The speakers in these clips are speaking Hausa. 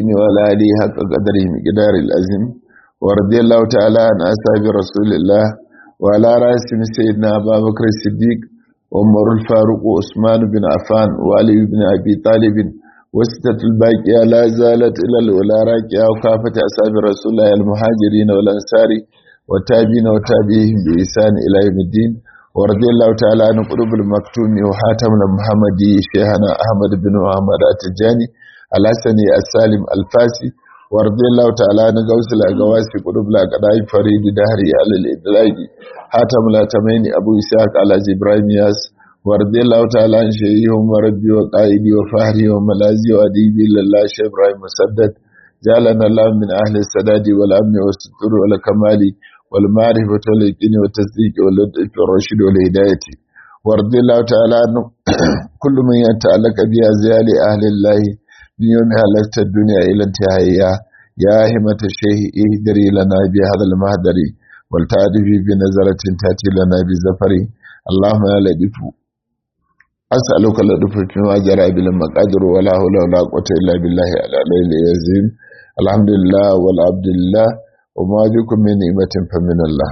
المكتوم وعلى آله حق قدره مقدار الأزم ورضي الله تعالى عن أصحاب رسول الله وعلى رأسهم سيدنا أبا بكر الصديق وعمر الفاروق وعثمان بن عفان وعلي بن أبي طالب وستة الباقية لا زالت إلى الأولى راكية وكافة أصحاب رسول الله المهاجرين والأنصار والتابعين وتابعيهم بإحسان إلى يوم الدين ورضي الله تعالى عن قلوب المكتوم وحاتم المحمدي شيخنا أحمد بن محمد التجاني الحسني السالم الفاسي ورضي الله تعالى عن غوث الأغواسي قلوب الأقداء فريد دهري على الإدلاج حاتم الأتمين أبو إسحاق على إبراهيم ياس ورضي الله تعالى عن شيخهم وربي وقائدي وفهري وملازي وأديبي لله شيخ إبراهيم مسدد جعلنا الله من أهل السداد والأمن والستر والكمال والمعرفة واليقين والتصديق واللطف والرشد والهداية ورضي الله تعالى عنه كل من يتعلق بأزيال أهل الله من يوم هلكت الدنيا إلى انتهائها يا همة الشيخ اهدري لنا بهذا المهدر والتعرفي بنظرة تأتي لنا بزفر اللهم يا لطف أسألك اللطف فيما جرى بالمقادر ولا حول ولا قوة إلا بالله على ليل يزين الحمد لله والعبد لله وما بكم من نعمة فمن الله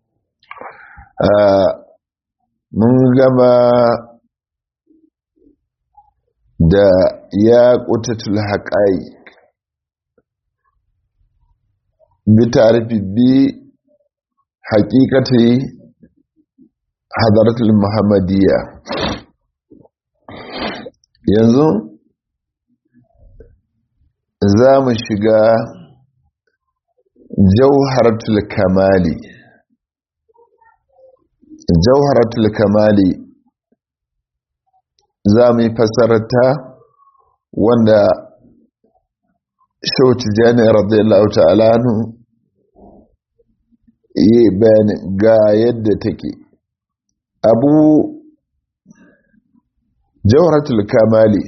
mun gama da ya ƙutatul haƙa'i bi tarifi bi haƙiƙati hadaratul muhammadiyya yanzu za mu shiga jauharatul kamali jauharatul kamali za mu yi fasarta wanda shauci jani radiyallahu ta'ala nu yi bayani ga yadda take abu jauharatul kamali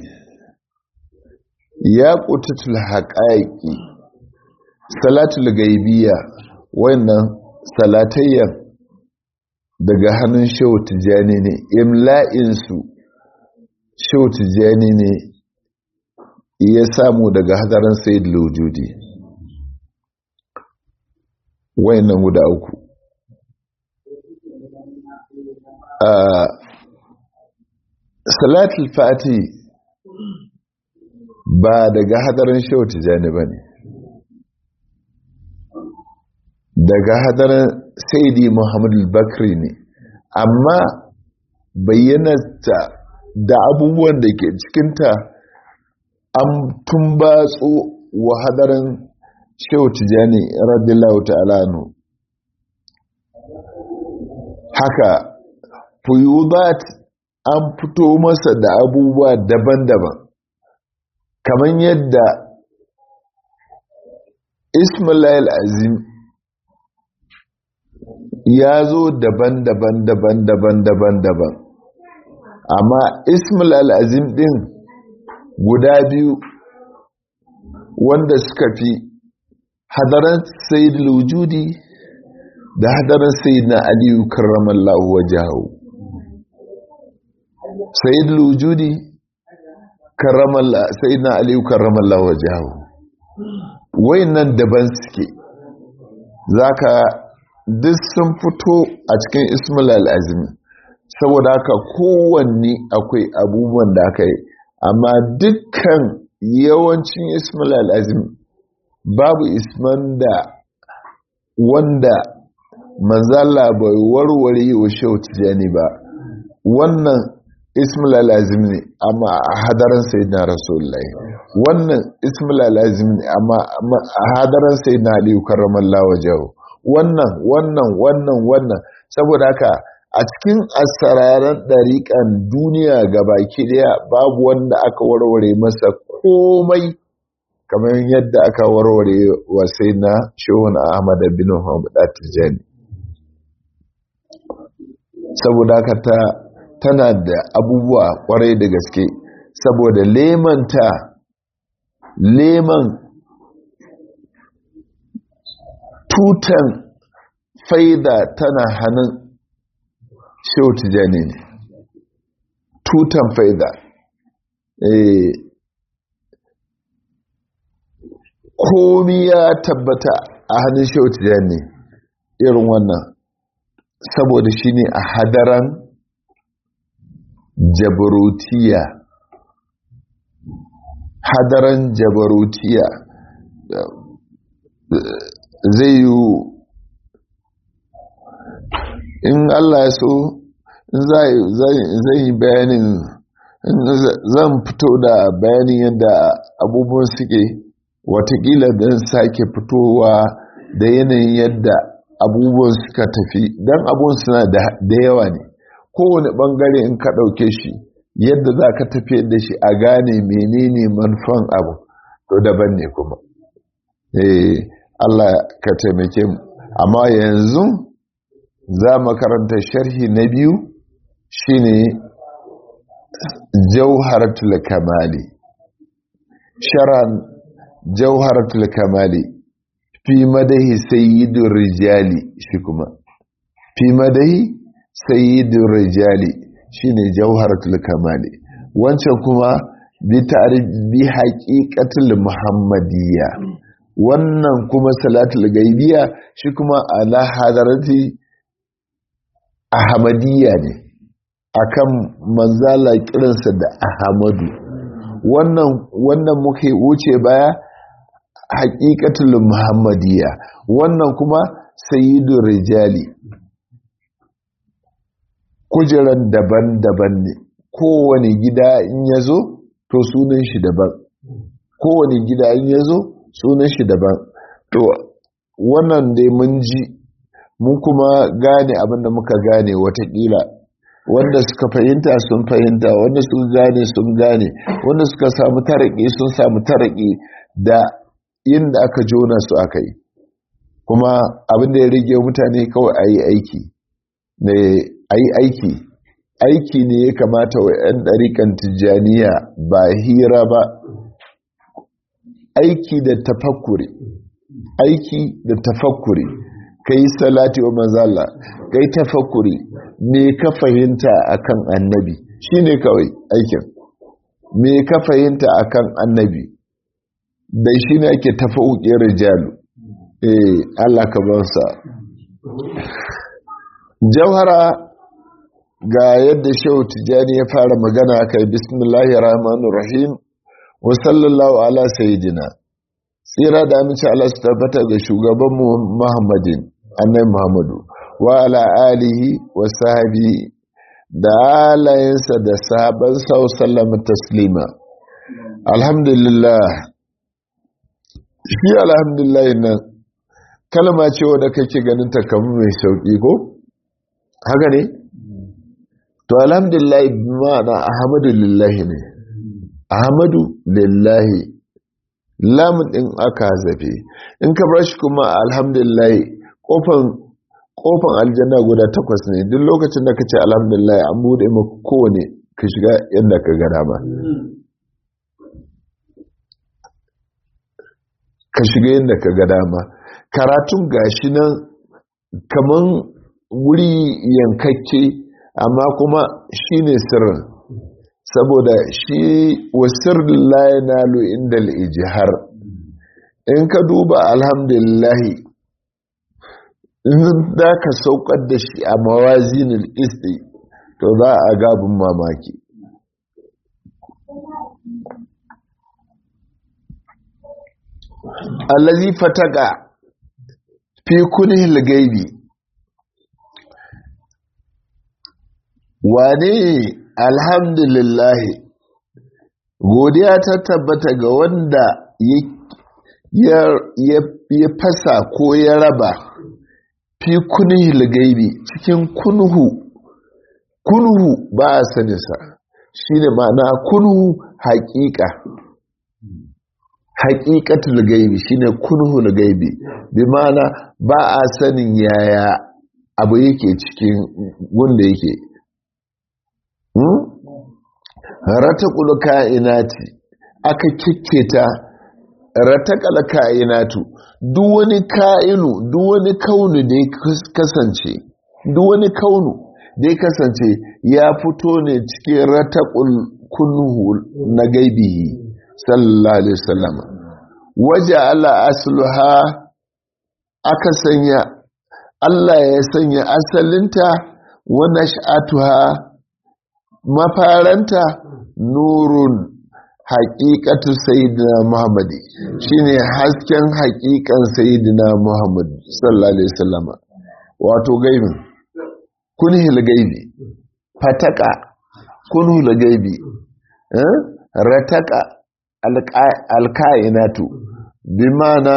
ya ƙutatul haƙaƙi salatul gaibiya wannan salatayyan daga hannun shehu tijjani ne imla'insu shehu tijjani ne ya samu daga hadarin sayid lojudi wayannan guda uku salatul fati ba daga hadarin shehu tijjani ba ne daga hadarin saidi muhammadu bakri ne amma bayyanarta da abubuwan da ke cikinta an tumbatsu wa hadarin shehu tijjani radiyallahu ta'ala nu haka fuyudat an fito masa da abubuwa daban-daban kamar yadda ismail azim ya zo daban-daban daban-daban daban-daban amma ismail al'azim din guda biyu wanda suka fi hadaran sayid lujudi da hadaran sayid na aliyu karramallahu wajahu sayid lujudi sayid na aliyu karramallahu wajahu wayannan daban suke zaka duk sun fito a cikin ismail al'azimi saboda haka kowanne akwai abubuwan da aka yi amma dukkan yawancin ismail al'azimi babu isman da wanda manzala bai warware wa shehu tijani ba wannan ismail al'azimi ne amma a hadaran sai na rasulullahi wannan ismail al'azimi ne amma a hadaran sai na aliyu karramallah wajahu wannan wannan wannan wannan saboda haka a cikin asararan ɗariƙan duniya ga baki ɗaya babu wanda aka warware masa komai kamar yadda aka warware wasai na shehun ahmad bin muhammad tijani saboda haka ta tana da abubuwa kwarai da gaske saboda lemanta leman tutan faida tana hannun shehu tijani ne tutan faida komi ya tabbata a hannun shautiya ne irin wannan saboda shi ne a hadaran jabarutiya hadaran jabarutiya zai yi in Allah ya so zai yi bayanin zan fito da bayanin yadda abubuwan suke watakila don sake fitowa da yanayin yadda abubuwan suka tafi don abubuwan suna da yawa ne kowane bangare in ka ɗauke shi yadda za ka tafi da shi a gane menene manufan abu to daban ne kuma eh Allah ka taimake mu amma yanzu za mu karanta sharhi na biyu shine jauharatul kamali sharan jauharatul kamali fi madahi sayyidur rijali shi kuma fi madahi sayyidur rijali shine jauharatul kamali wancan kuma bi ta'ribi haqiqatul muhammadiyya wannan kuma salatul gaibiya shi kuma ala hadarati ahmadiyya ne akan manzala kiransa da ahmadu wannan wannan muke wuce baya haqiqatul muhammadiyya wannan kuma sayyidur rijali kujeran daban-daban ne kowane gida in yazo to sunan shi daban kowane gida in yazo sunan shi daban to wannan dai mun ji mun kuma gane abinda muka gane watakila wanda suka fahimta sun fahimta wanda suka gane sun gane wanda suka samu taraki sun samu taraki da inda aka jona su aka yi kuma abinda ya rage mutane kawai a yi aiki a yi aiki aiki ne ya kamata wa 'yan ɗarikan tijjaniya ba hira ba aiki da tafakkuri aiki da tafakkuri ka yi salati wa manzala ka yi tafakkuri me ka fahimta akan annabi shi ne kawai aikin me ka fahimta akan annabi da shi ne ake tafauƙin rijalu eh Allah ka bansa jauhara ga yadda shehu tijjani ya fara magana kai bismillahir rahmanir rahim wa sallallahu ala sayyidina tsira da amince Allah su tabbata ga shugabanmu Muhammadin annabi Muhammadu wa ala alihi wa sahbi da alayensa da sahaban sa sallama taslima alhamdulillah shi alhamdulillah nan kalma ce wadda kake ganin ta kamar mai sauki ko haka ne to alhamdulillah ma'ana ahmadu lillahi ne ahmadu lillahi lamun din aka zafe in ka bar shi kuma alhamdulillah kofan kofan aljanna guda takwas ne duk lokacin da ka ce alhamdulillah an bude maka kowane ka shiga yadda ka ga dama ka shiga yadda ka ga dama karatun gashi nan kaman wuri yankakke amma kuma shine sirrin saboda shi wasir la yanalu inda al-ijhar in ka duba alhamdulillahi in za ka saukar da shi a mawazinul isti to za a gabin mamaki allazi fataka fi kunihil gaibi wane alhamdulillahi godiya ta tabbata ga wanda ya fasa ko ya raba fi kunihil gaibi cikin kunhu kunhu ba a saninsa shi ne ma'ana kunhu haƙiƙa haƙiƙatul gaibi shi ne kunhul gaibi bi ma'ana ba a sanin yaya abu yake cikin wanda yake ratakul ka'inati aka kikketa ratakal ka'inatu duk wani ka'inu duk wani kaunu da ya kasance duk wani kaunu da ya kasance ya fito ne cikin ratakul kunhu na gaibihi sallallahu alaihi wasallam waje ala asluha aka sanya Allah ya sanya asalinta wa nash'atuha mafaranta nurun haƙiƙatu sayyidina Muhammadi shine hasken haƙiƙan sayyidina Muhammad sallallahu alaihi wasallam wato gaibin kunhil gaibi fataka kunhil gaibi eh? rataka alka'inatu bi mana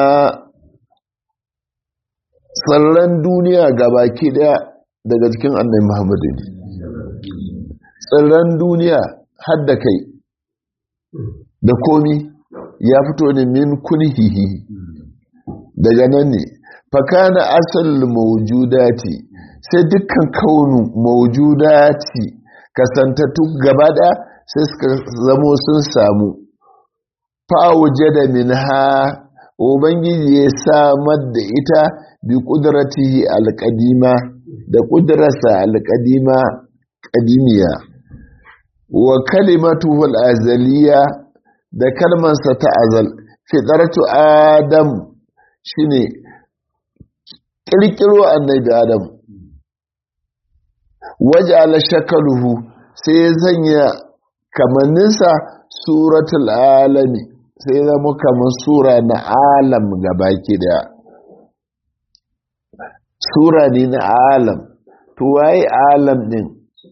tsarran duniya gabaki daya daga cikin annai Muhammadu ne tsarran duniya har da kai da komi ya fito ne min kunhihi daga nan ne fakana asal mawjudati sai dukkan kaunu mawjudati kasantattu gaba da sai suka zamo sun samu fa'auje da minha ubangiji ya samar da ita bi kudratihi alqadima da kudrarsa alqadima qadimiya wa kalimatuhu al-azaliya da kalmansa ta azal fitaratu adam shine kirkiro annabi adam waja'ala shakaluhu sai ya sanya kamanninsa suratul alami sai zama kamar sura na alam gabaki daya sura ne na alam to waye alam din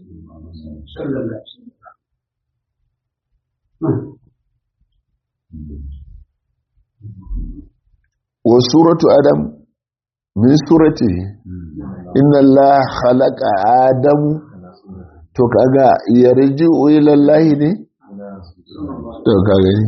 wa suratu adam min surati inna Allah khalaqa adam to kaga yarji'u ila Allah ne to kaga ne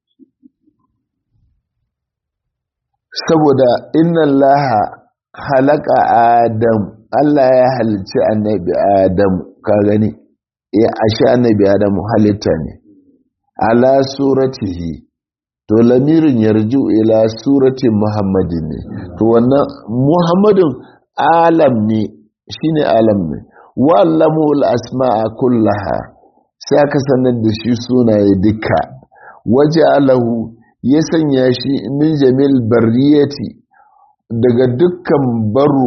saboda inna Allah khalaqa adam Allah ya halicci annabi adam ka gani ya ashe annabi adam halitta ne ala suratihi to lamirin yarju ila surati muhammadin ne to wannan muhammadin alam ne shine alam ne wallamu al-asma'a kullaha sai aka sanar da shi sunaye duka waje alahu ya sanya shi min jamil barriyati daga dukkan baru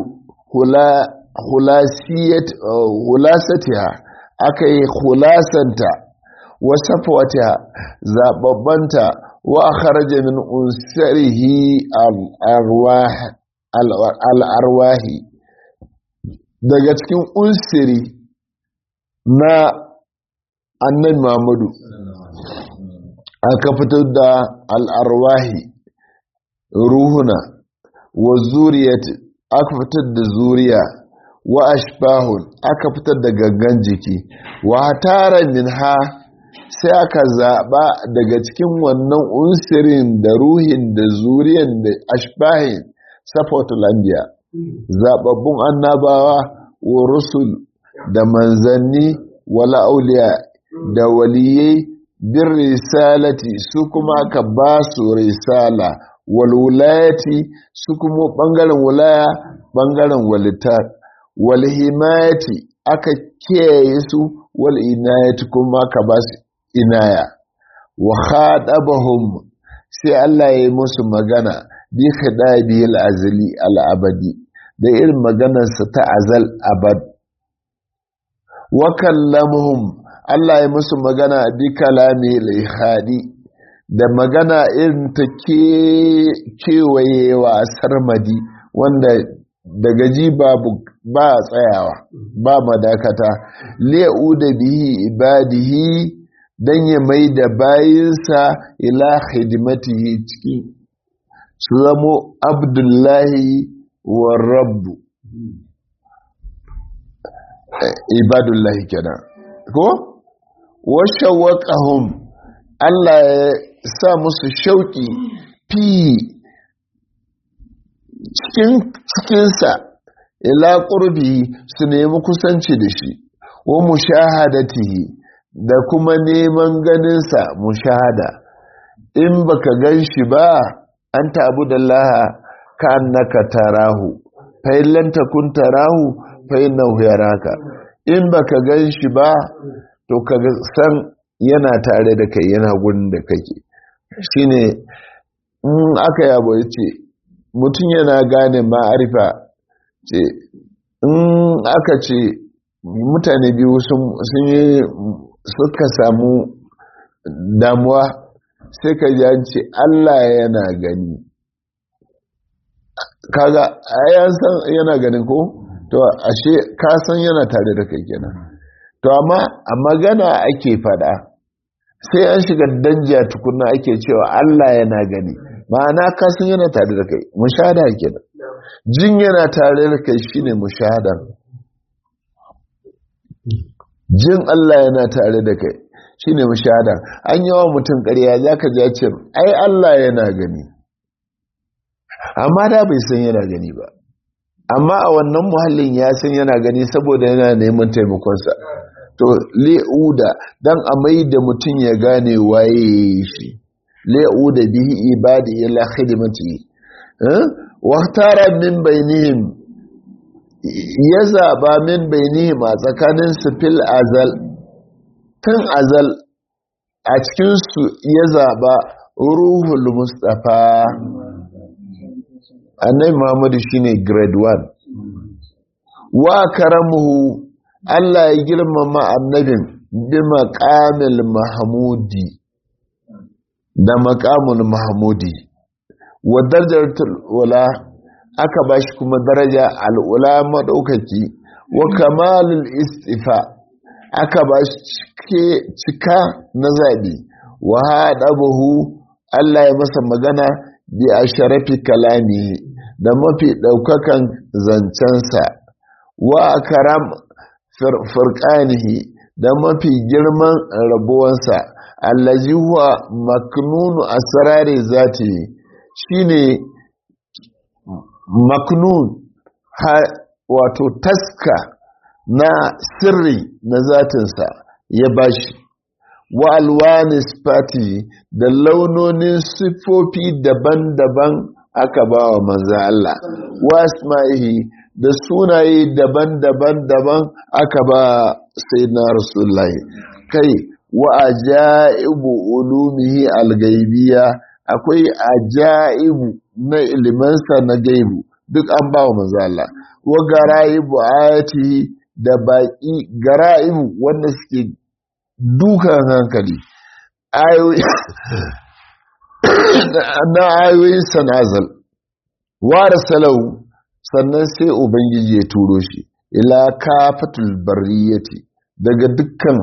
hulasatiha aka yi hulasanta wasafwata zababbanta wa kharaja min unsarihi al-arwahi daga cikin unsiri na annan Muhammadu aka fitar da al'arwahi ruhuna wa zuriyat aka fitar da zuriya wa ashbahun aka fitar da gangan jiki wa tara min ha sai aka zaɓa daga cikin wannan unsirin da ruhin da zuriyan da ashbahin safatul anbiya zababbun annabawa wa rusul da manzanni wala auliya da waliyai bin risalati su kuma aka ba su risala wal wulayati su kuma bangaren wulaya bangaren walita wal himayati aka kiyaye su wal inayati kuma aka ba su inaya wa khadabahum sai Allah ya yi musu magana bi khidabi al-azli al-abadi da irin maganarsa ta azal abad wa kallamuhum Allah ya musu magana bi kalami al-ihadi da magana irin ta kewayewa sarmadi wanda daga ji babu ba tsayawa ba madakata li'u da bihi ibadihi dan ya mai da bayinsa ila hidimatihi cikin su zamo abdullahi wa rabbu ibadullahi kenan ko washawaqahum Allah ya sa musu shauki fi cikin cikinsa ila qurbi su nemi kusanci da shi wa mushahadatihi da kuma neman ganinsa mushahada in baka gan shi ba an tabu da laha ka annaka tarahu fa illan takun tarahu fa innahu yaraka in baka gan shi ba to ka san yana tare da kai yana gurin da kake shine in aka yabo ya ce mutum yana gane ma'arifa ce in aka ce mutane biyu sun yi suka samu damuwa sai ka ji an ce Allah yana gani kaga ayan san yana ganin ko to ashe ka san yana tare da kai kenan to amma a magana ake fada sai an shiga danja tukunna ake cewa Allah yana gani ma'ana ka san yana tare da kai mushahada kenan jin yana tare da kai shine mushahada jin Allah yana tare da kai shine mushahada an yi wa mutum ƙarya zaka ji ce ai Allah yana gani amma da bai san yana gani ba amma a wannan muhallin ya san yana gani saboda yana neman taimakonsa to le'uda dan a mai da mutum ya gane waye shi le'uda bihi ibadi ila khidmati wa tara min bainihim ya zaba min bainihim a tsakanin su fil azal tun azal a cikin su ya zaba ruhul mustafa annabi muhammadu shine grade 1 wa karamuhu Allah ya girmama annabin bi maqamil mahmudi da maqamul mahmudi wa darajatul ula aka bashi kuma daraja al'ula madaukaki wa kamalul istifa aka bashi cika na zabi wa hadabahu Allah ya masa magana bi asharafi kalami da mafi daukakan zancensa wa karam furqanihi da mafi girman rabuwansa allazi huwa maknunu asrari zati shine maknun wato taska na sirri na zatinsa ya bashi wa alwani sifati da launonin siffofi daban-daban aka ba wa manzo Allah wa asma'ihi da sunaye daban-daban daban aka ba sayyidina rasulullahi kai wa ajaibu ulumihi algaibiya akwai ajaibu na ilimansa na gaibu duk an ba wa manzo Allah wa garaibu ayatihi da baki garaibu wanda suke dukan hankali na ayoyin sanazal wara salau sannan sai ubangiji ya turo shi ila kafatul bariyati daga dukkan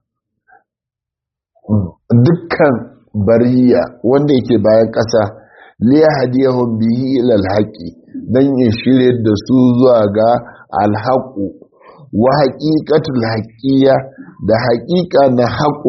dukkan bariya wanda yake bayan ƙasa liya hadiyahum bihi ila alhaqi dan ya shirye da su zuwa ga alhaqu wa haqiqatul haqiya da haqiqa na haqu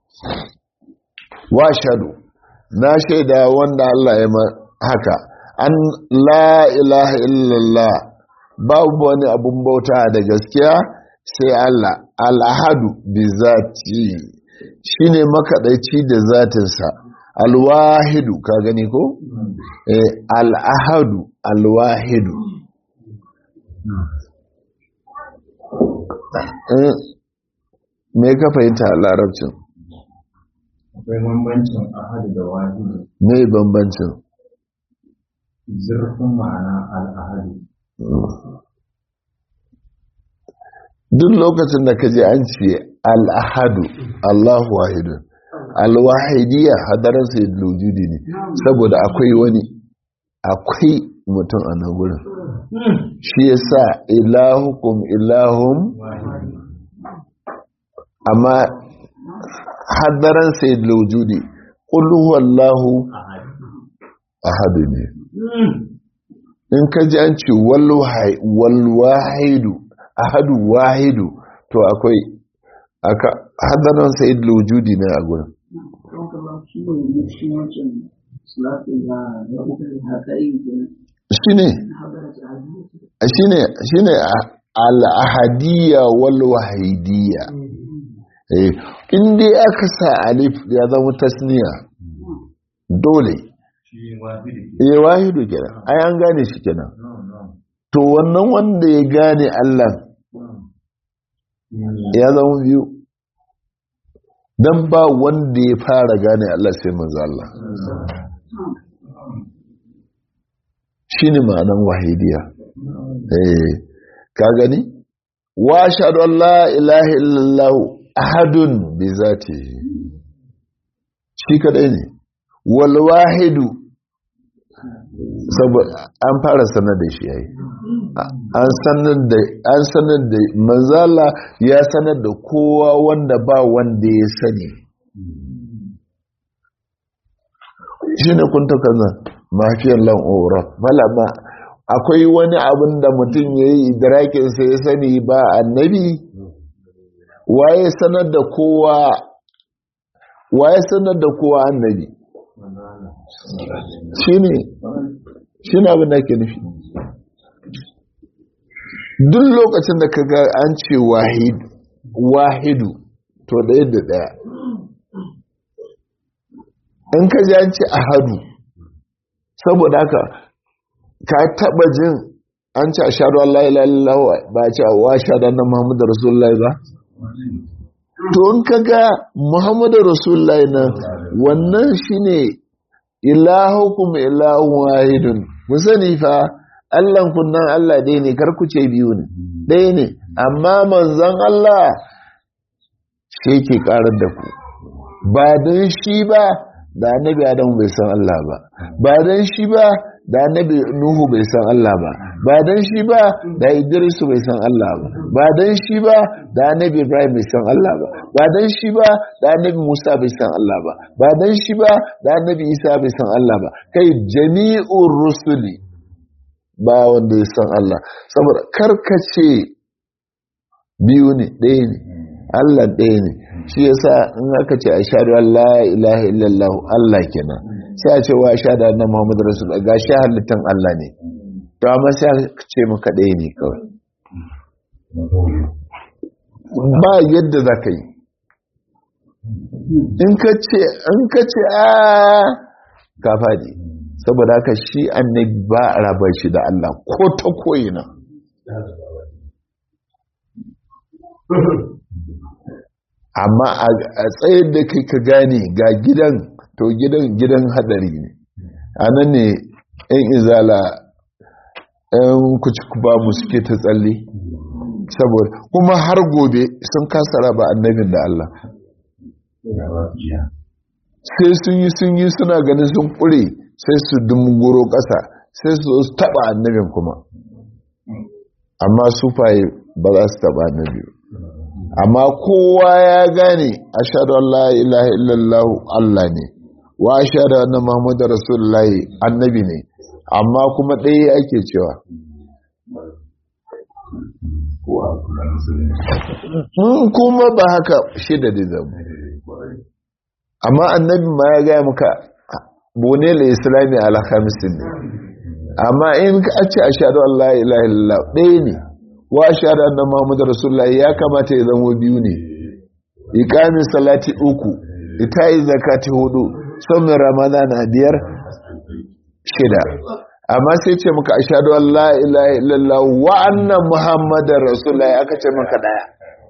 wa shadu na shaida wanda Allah ya haka an la ilaha illallah babu wani abun bauta da gaskiya sai Allah al'ahadu bi zati shine makaɗaici da zatinsa alwahidu ka gani ko? eh al'ahadu alwahidu me ka fahimta a larabcin? akwai bambancin ahadu da wahidu me bambancin? zurfin ma'ana al'ahadu duk lokacin da ka je an ce al'ahadu allahu wahidu alwahidiyya hadarar sai lujudi ne saboda akwai wani akwai mutum a nan wurin shi ya sa ilahukum ilahun amma hadarar sai lujudi ƙulhuwallahu ahadu ne in ka ji an ce walwahidu ahadu wahidu to akwai aka hadaran sa'id lujudi ne a gurin shine shine shine al-ahadiyya wal wahidiyya eh in dai aka sa alif ya zama tasniya dole eh wahidu kenan ai an gane shi kenan to wannan wanda ya gane Allah ya zama biyu dan ba wanda ya fara gane Allah sai manzo Allah shine ma'anan wahidiya eh ka gani wa ashhadu an la ilaha illallah ahadun bi zatihi shi kadai ne wal wahidu saboda an fara sanar da shi yayi an sanar da an sanar da manzala ya sanar da kowa wanda ba wanda ya sani shine kun ta kaza mafiyar lan ora malama akwai wani abin da mutum yayi idrakin sa ya sani ba annabi waye sanar da kowa waye sanar da kowa annabi shine shine abin da ke nufi duk lokacin da ka ga an ce wahidu to ɗaya da ɗaya in ka ji an ce ahadu saboda haka ka taɓa jin an ce a shaɗu Allah ilallahu ba a ce a wa shaɗu na Muhammadu Rasulullahi ba to in ka ga Muhammadu Rasulullahi na wannan shine ilahukum ilahun wahidun musani fa Allahn kunnan Allah ɗaya ne kar ku ce biyu ne ɗaya ne amma manzon Allah shi ke ƙarar da ku ba don shi ba da annabi Adamu bai san Allah ba ba don shi ba da annabi Nuhu bai san Allah ba ba don shi ba da Idrisu bai san Allah ba ba don shi ba da annabi Ibrahim bai san Allah ba ba don shi ba da annabi Musa bai san Allah ba ba don shi ba da annabi Isa bai san Allah ba kai jami'ur rusuli ba wanda ya san Allah saboda karkace biyu ne ɗaya ne Allah ɗaya ne shi yasa in aka ce a shaɗu Allah ilaha illallah Allah kenan sai a ce wa shaɗu na Muhammadu Rasul ga shi halittan Allah ne to amma sai aka ce maka ɗaya ne kawai ba yadda za ka yi in ka ce a ka faɗi saboda haka shi annabi ba a raba shi da Allah ko ta koyina amma a tsayar da kai ka gane ga gidan to gidan gidan hadari ne a nan ne yan izala yan kuci ba mu suke ta tsalle saboda kuma har gobe sun kasa raba annabin da Allah sai sun yi sun yi suna ganin sun kure sai su dumgoro ƙasa sai su taɓa annabin kuma amma sufaye ba za su taɓa annabi amma kowa ya gane a shaɗu Allah ilaha illallahu Allah ne wa shaɗu annan Muhammadu Rasulullahi annabi ne amma kuma ɗaya ake cewa kuma ba haka shida da zama amma annabi ma ya gaya muka bone la islami ala khamisin ne amma in ka ce ashhadu an la ilaha illallah ɗaya ne wa ashhadu anna muhammadar rasulullahi ya kamata ya zama biyu ne iqamin salati uku itayi zakati hudu sumin ramadana biyar shida amma sai ce maka ashhadu an la ilaha illallah wa anna muhammadar rasulullahi aka ce maka daya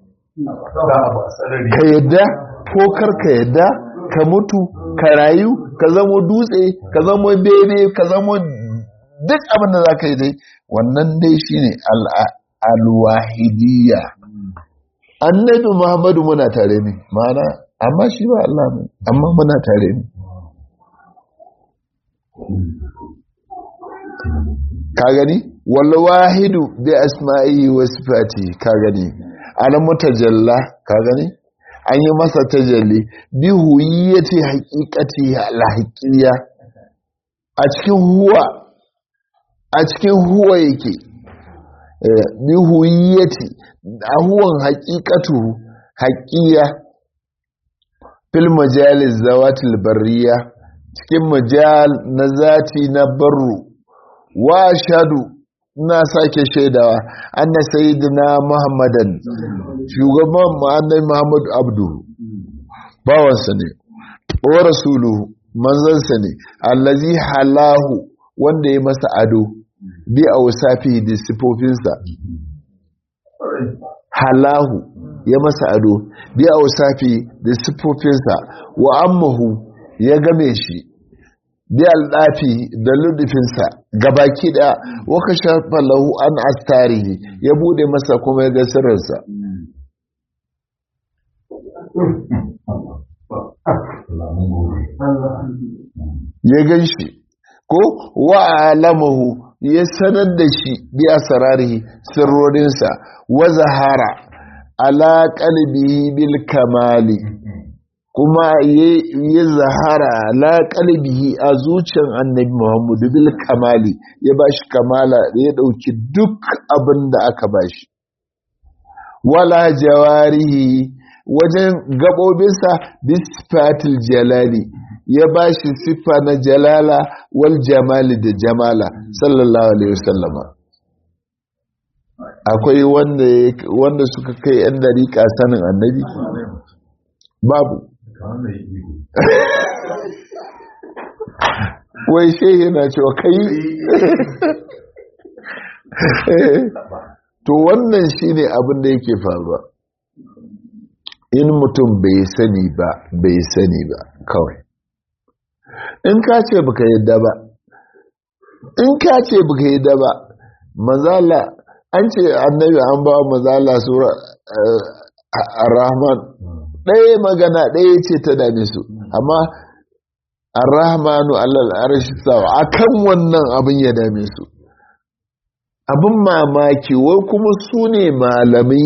ka yadda ko kar ka yadda ka mutu ka rayu ka zamo dutse ka zamo bebe ka zamo duk abin da za ka yi dai wannan dai shi ne alwahidiyya annabi muhammadu muna tare ne mana amma shi ba Allah ne amma muna tare ne ka gani wahidu bi asma'i wa sifati ka gani ana mutajalla ka gani an yi masa tajalli bi huyiyyati haqiqati al-haqiqiyya a cikin huwa a cikin huwa yake bi huyiyyati a huwan haqiqatu haqiyya fil majalis zawatil barriya cikin majal na zati na barru wa shadu na sake shaidawa anna sayyidina muhammadan shugaban annabi muhammad abdu bawansa ne wa rasuluhu manzansa ne allazi halahu wanda ya masa ado bi a wasafi da sifofinsa halahu ya masa ado bi a wasafi da sifofinsa wa ammahu ya game shi bi aldafi da ludufinsa gabaki da waka shafa lahu an astarihi ya bude masa kuma ya ga sirrinsa ya gan shi ko wa alamahu ya sanar da shi bi asrarihi sirrorinsa wa zahara ala qalbihi bil kamali kuma ya zahara ala qalbihi a zuciyar annabi Muhammadu bil kamali ya bashi kamala ya dauki duk abin da aka bashi wala jawarihi wajen gabobinsa bisfatil jalali ya ba shi siffa na jalala wal jamali da jamala sallallahu alaihi wasallama akwai wanda suka kai yan dariƙa sanin annabi babu wai shehi yana cewa kai to wannan shine abin da yake faruwa in mutum bai sani ba bai sani ba kawai in ka ce baka yadda ba in ka ce baka yadda ba mazala an ce annabi an ba mazala sura ar-rahman ɗaya magana ɗaya ce ta dame su amma ar-rahmanu allal arshi sawa akan wannan abin ya dame su abin mamaki wai kuma su ne malamai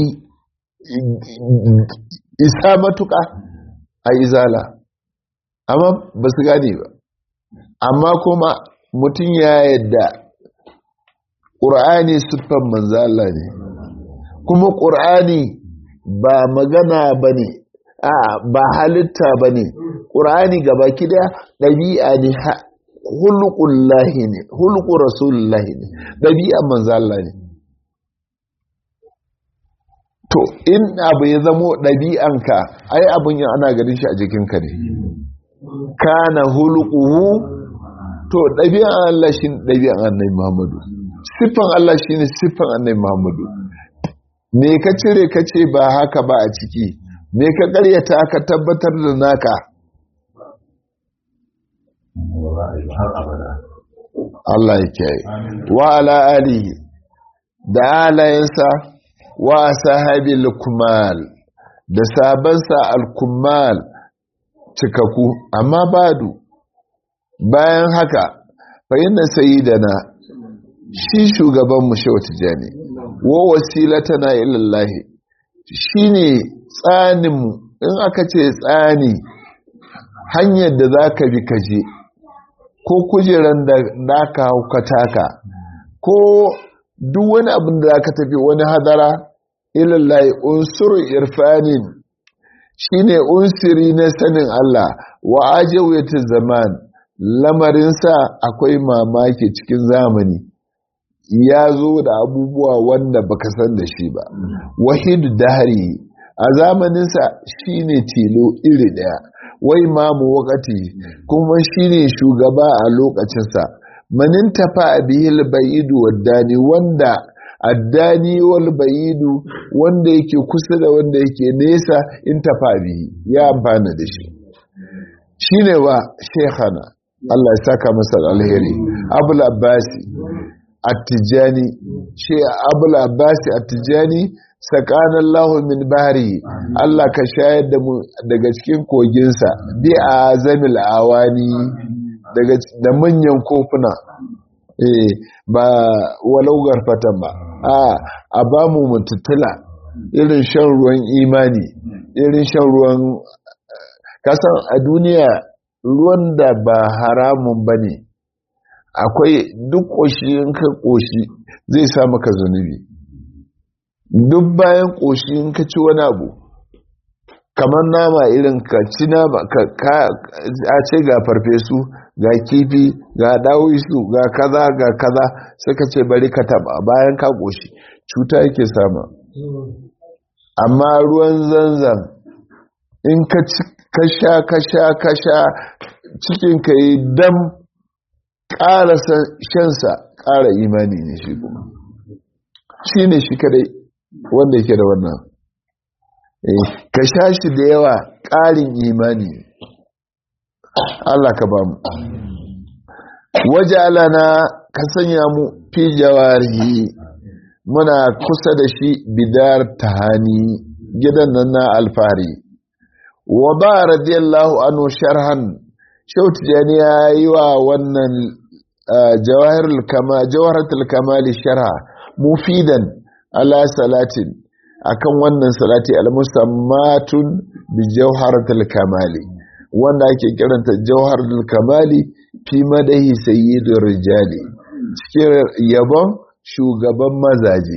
isa matuƙa a izala amma ba su gane ba amma kuma mutum ya yadda ƙur'ani siffan manzala ne kuma ƙur'ani ba magana ba ne ba halitta ba ne ƙur'ani gaba kida ɗabi'a ne hulukun lahi ne hulukun rasulullahi ne ɗabi'an manzala ne to in abu ya zamo ɗabi'anka ai abin yin ana ganin shi a jikinka ne kana hulukuhu to ɗabi'an Allah shi ne ɗabi'an annai Muhammadu siffan Allah shi ne siffan annai Muhammadu me ka cire ka ce ba haka ba a ciki me ka ƙaryata ka tabbatar da naka Allah ya kiyaye wa ala alihi da alayensa wa sahabi al-kumal da sabansa al-kumal cikaku amma badu bayan haka fa inna sayyidana shi shugaban mu shehu tijani wa wasilatana ila Allah shine tsanin mu in aka ce tsani hanyar da zaka bi kaje ko kujeran da naka haukata ka ko duk wani abin da zaka tafi wani hadara ilallahi unsur irfanin shine unsiri na sanin Allah wa ajawati zaman lamarinsa akwai mamaki cikin zamani ya zo da abubuwa wanda baka san da shi ba wahidu dahari a zamaninsa shine tilo iri daya wai mamu wakati kuma shine shugaba a lokacinsa manin tafa bihil ba'idu waddani wanda addani wal ba'idu wanda yake kusa da wanda yake nesa in tafa bihi ya amfana da shi shine wa shekhana Allah ya saka masa alheri abul abbasi attijani ce abul abbasi attijani sakana Allah min bahri Allah ka shayar da mu daga cikin koginsa bi azamil awani daga da manyan kofuna eh ba walau garfatan ba a a ba mu mututtula irin shan ruwan imani irin shan ruwan kasan a duniya ruwan da ba haramun ba ne akwai duk ƙoshi in ka ƙoshi zai sa maka zunubi duk bayan ƙoshi in ka ci wani abu kamar nama irin ka ci nama ka a ce ga farfesu ga kifi ga dawisu ga kaza ga kaza suka ce bari ka taba bayan ka ƙoshi cuta yake sama amma ruwan zanzan in ka sha ka sha ka sha cikin ka yi dam ƙara shansa ƙara imani ne shi kuma shi ne shi kadai wanda yake da wannan ka sha shi da yawa ƙarin imani Allah ka ba mu wajalana ka sanya mu fi jawarihi muna kusa da shi bidar tahani gidan nan na alfari wa ba radiyallahu anhu sharhan shautu jani ya yi wa wannan jawaharatul kamali sharha mufidan ala salatin akan wannan salati al-musammatun bi jawharatul kamali wanda ake kiranta jawharatul kamali fi madahi sayyidur rijali cikin yabon shugaban mazaje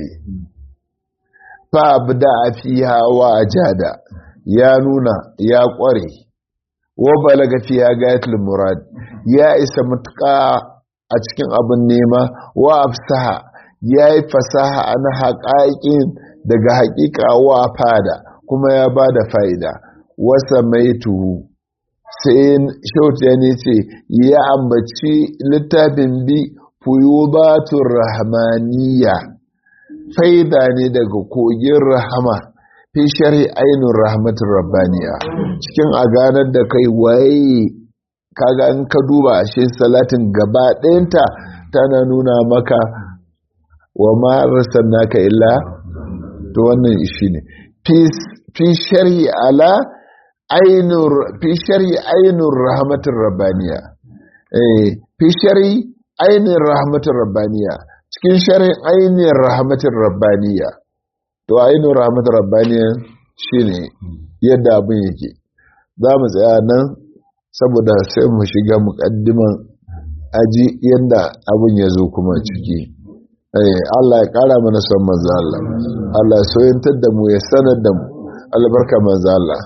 fa abda fiha wa ajada ya nuna ya kware wa balaga fiha gayatul murad ya isa mutuka a cikin abin nema wa afsaha ya yi fasaha an haƙaƙin daga haƙiƙa wa fada kuma ya ba da fa'ida wasa mai tuhu sai shautu ya ne ce ya ambaci littafin bi fuyubatun rahmaniya faida ne daga kogin rahama fi shari ainihin rahmatin rabbaniya cikin a ganar da kai waye kaga in ka duba ashe salatin gaba ɗayanta tana nuna maka wa ma naka illa to wannan shi ne fi shari ala ainur fi shari ainur rahmatir rabbaniya eh fi shari ainur rahmatir rabbaniya cikin shari ainur rahmatir rabbaniya to ainur rahmatir rabbaniya shine yadda abin yake za mu tsaya nan saboda sai mu shiga muƙaddiman aji yadda abin ya zo kuma ciki Allah ya ƙara mana son manzo Allah Allah ya soyantar da mu ya sanar da mu albarka manzo Allah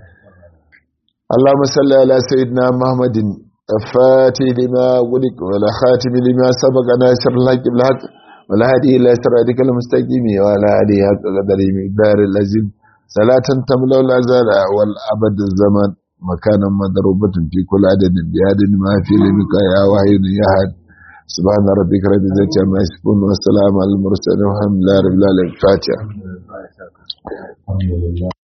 Allahumma salli ala sayyidina Muhammadin الفاتح لما غلق ولا خاتم لما سبق ناصر الحق بالحق ولا هدي الى صراطك المستقيم وعلى اله حق قدره مقدار العظيم صلاة تملا الازال والابد الزمان مكانا مضروبة في كل عدد بعدد ما في لمك يا واحد يا احد سبحان ربك رب العزة عما يصفون والسلام على المرسلين والحمد لله رب العالمين الفاتحة